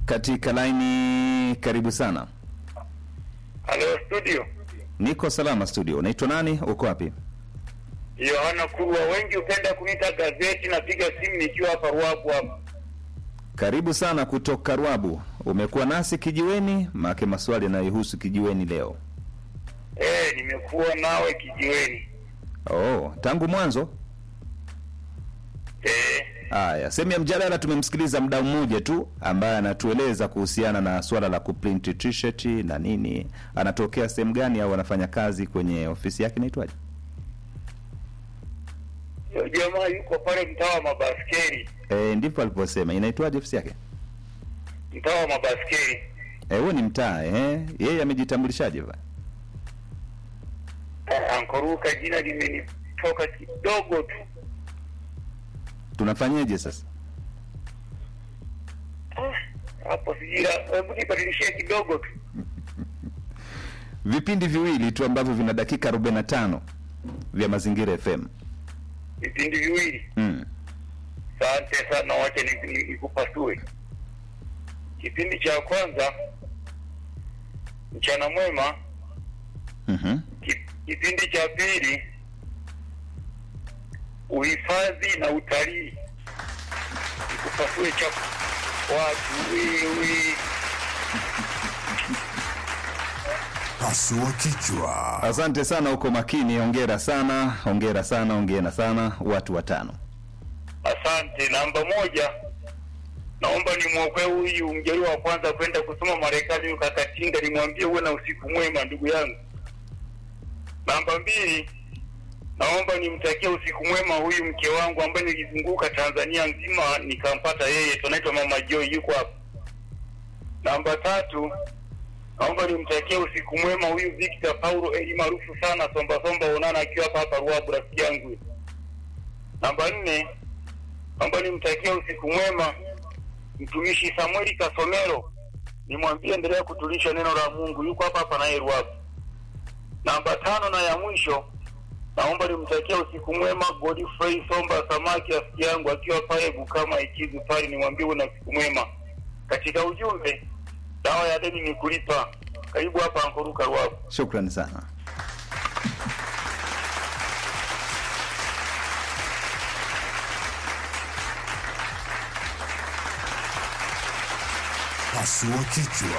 katika laini. Karibu sana. Halo studio, Niko salama studio. Unaitwa nani? Uko wapi? Yohana Kurwa. Wengi hupenda kuniita gazeti. Napiga simu nikiwa hapa Ruabu hapa. Karibu sana kutoka Rwabu. Umekuwa nasi kijiweni, maake maswali yanayohusu kijiweni leo. Eh, nimekuwa nawe kijiweni. Oh, tangu mwanzo. Eh, Haya, sehemu ya mjadala tumemsikiliza mdau mmoja tu ambaye anatueleza kuhusiana na swala la kuprint t-shirt na nini. Anatokea sehemu gani au anafanya kazi kwenye ofisi yake inaitwaje? yo jamaa yuko pale mtaa wa mabaskeli, Eh, ndipo aliposema inaitwaje ofisi yake? mtaa wa mabaskeli. Eh, huo ni mtaa eh. Yeye amejitambulishaje ba? Eh, ankoruka jina limenitoka kidogo tu. Tunafanyeje sasa? Ah, hapo sijui, la- hebu nibadilishie kidogo tu. Vipindi viwili tu ambavyo vina dakika 45 vya Mazingira FM. Vipindi viwili. Mm. Asante sana, wacha ni- ni- nikupasue. Kipindi cha kwanza mchana mwema, Mhm. Ki- kipindi cha pili uhifadhi na utalii. Nikupasue cha watu wewe. Pasua kichwa. Asante sana, uko makini. Hongera sana, hongera sana, hongera sana. Watu watano. Asante. Namba moja, naomba nimwokoe huyu mjaliwa wa kwanza kwenda kusoma Marekani, huyu Kakatinga, nimwambie uwe na usiku mwema ndugu yangu. Namba mbili, naomba nimtakie usiku mwema huyu mke wangu ambaye nilizunguka Tanzania nzima nikampata yeye, tunaitwa Mama Joy, yuko hapa. Namba tatu, naomba nimtakie usiku mwema huyu Victor Paulo Eli maarufu sana Somba Somba Onana akiwa hapa hapa Ruabu, rafiki yangu. Namba nne, naomba nimtakie usiku mwema mtumishi Samueli Kasomero, nimwambie endelea kutulisha neno la Mungu, yuko hapa hapa naye Ruabu. Namba tano na ya mwisho, naomba nimtakie usiku mwema Godfrey Somba Samaki, rafiki yangu akiwa pale Bukama Ikizu pale, nimwambie uwe na usiku mwema. Katika ujumbe, dawa ya deni ni kulipa. Karibu hapa Ankoruka Ruabu. Shukrani sana. Pasua kichwa.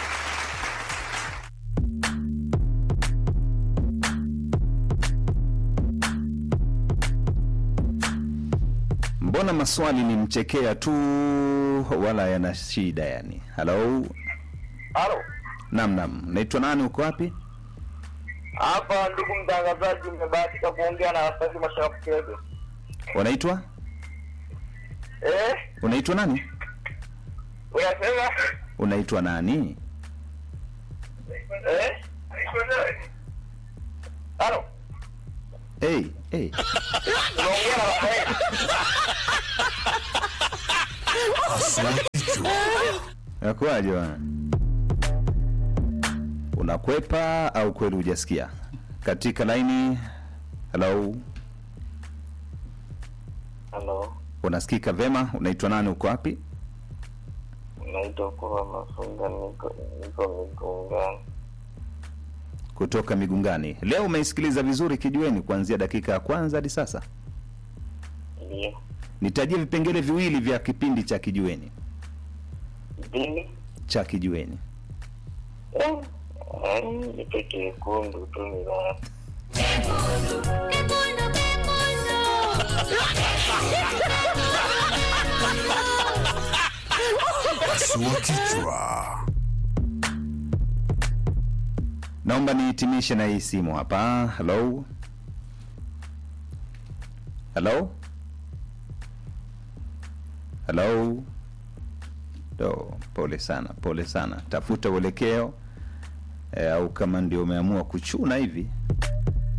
Mbona maswali ni mchekea tu, wala yana shida yani? Halo, Halo. nam nam, naitwa nani? Uko wapi? Hapa ndugu mtangazaji, umebahatika kuongea na Rafiki Mashafu Kebe. Unaitwa Eh, unaitwa nani? unasema Unaitwa nani? eh? Halo. Hey, hey. Unaongea na Rafael. Pasua kichwa. Nakuaje bwana? Unakwepa au kweli hujasikia? Katika laini. Hello, Halo, unasikika vema? Unaitwa nani? Uko wapi? naitwa Kurwa Mafunga, niko niko Migungani. Kutoka Migungani. Leo umeisikiliza vizuri kijiweni kuanzia dakika ya kwanza hadi sasa. Ndio Nitajie vipengele viwili vya kipindi cha kijiweni. dini Cha kijiweni. nipe kekundu tu ni la Pasua kichwa. Naomba nihitimishe na hii simu hapa. Hello, hello, hello. Do, pole sana, pole sana. Tafuta uelekeo e, au kama ndio umeamua kuchuna hivi